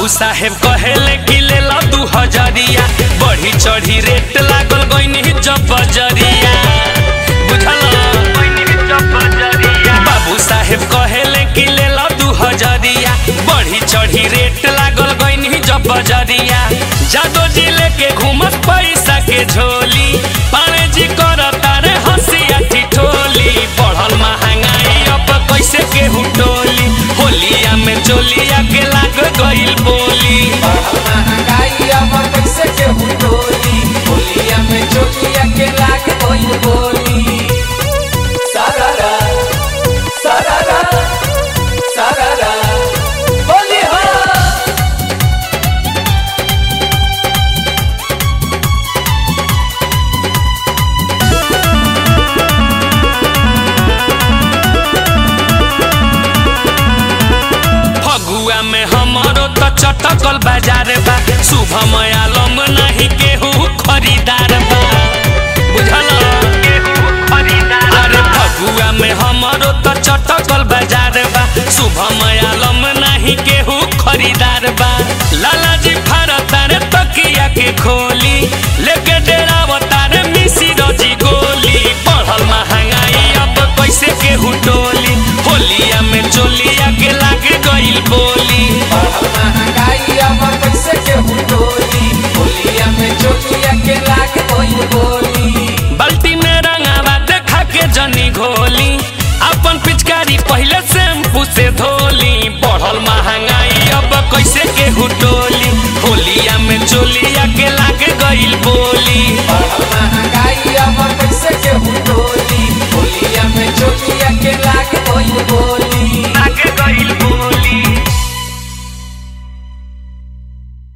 साहेब कहेले कि ले लो दू हजरिया बढ़ी चढ़ी रेट लागल गईनी जब बजरिया बुझल बाबू साहेब कहेले कि ले लो दू हजरिया बढ़ी चढ़ी रेट लागल गईनी जब बजरिया जादो जी लेके घूमत पैसा के झोली पाने जी कर तारे हंसिया ठिठोली बढ़ल महंगाई अब कैसे केहू टोली होलिया में चोलिया के लाग गइल बोली महंगाई अब कैसे केहू डोली होलिया में चोलिया के लाग गइल बोली सारारा सारारा सारारा बोली हो फगुआ में हमारो तो चटकल बाजार बा शुभम आलम नहीं केहू खरीदार बा बुझल अरे फगुआ में हमारो तो चटकल बाजार बा शुभम आलम नहीं केहू खरीदार बा लाला जी फारत रे तकिया के खोल